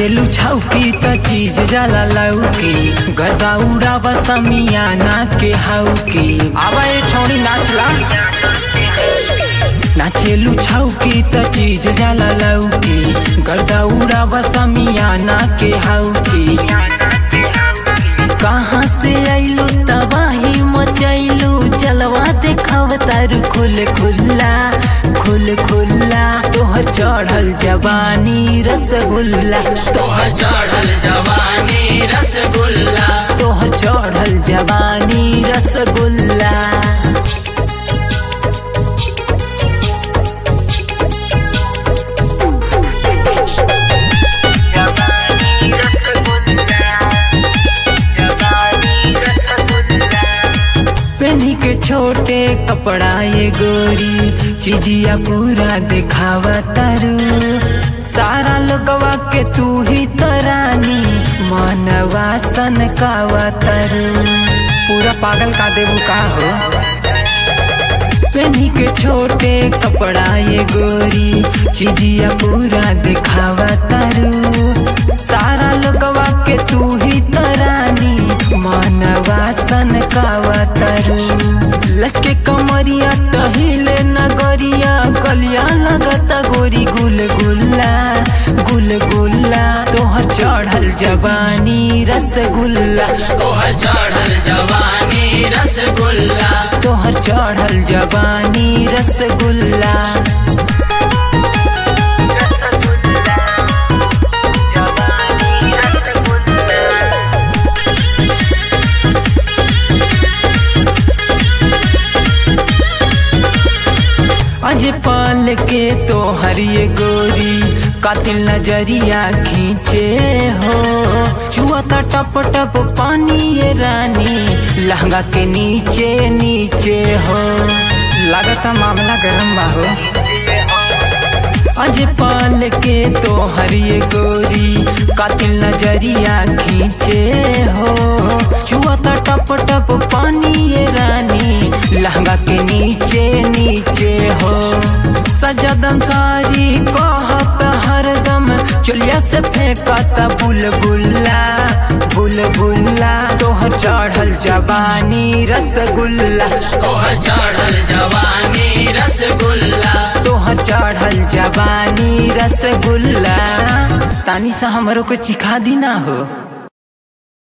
नाचेलू छौकी त चीज जाला लौकी गदा उड़ावा समियाना के हौकी आवा ये छौड़ी नाचला नाचेलू छौकी त चीज जाला लौकी गर्दा उड़ावा समियाना के हौकी कहाँ से आइलू तबाही मचैलू जलवा देखाव तारू खुल खुल्ला खुल खुल्ला तोहर चढ़ल जवानी रसगुल्ला तोहर चढ़ल जवानी रसगुल्ला तोहर चढ़ल जवानी रसगुल्ला पेन्ही के छोटे कपड़ा ये गोरी चिजिया पूरा दिखावा तारू सारा लोगवा के तू ही तरानी मनवा सन कावा तारू पूरा पागल का देबू का हो पेन्ही के छोटे कपड़ा ये गोरी चिजिया पूरा दिखावा तारू सारा लोगवा के तू ही तरानी मनवा सन कावा तारू लचके कमरिया टहिले नगरिया गलिया लगता गोरी गुल गुल्ला गुल गुल्ला तोहर चढ़ल जवानी रसगुल्ला तोहर चढ़ल जवानी रसगुल्ला तोहर चढ़ल जवानी रसगुल्ला अज पाल के तो हरिये गोरी कातिल नजरिया खींचे हो चुआता टप टप पानी ये रानी लहंगा के नीचे नीचे हो लागता मामला गरम बा हो अज पाल के तो हरिये गोरी कातिल नजरिया खींचे हो चुआता टप टप पानी ये रानी लहंगा के नीचे नीचे हो सजदम सारी कहत हरदम चुलिया से फेंकता बुलबुल्ला बुलबुल्ला तोहर चढ़ल जवानी रसगुल्ला तोहर चढ़ल जवानी रसगुल्ला तोहर चढ़ल जवानी रसगुल्ला तानी सा हमरो को चिखा दी ना हो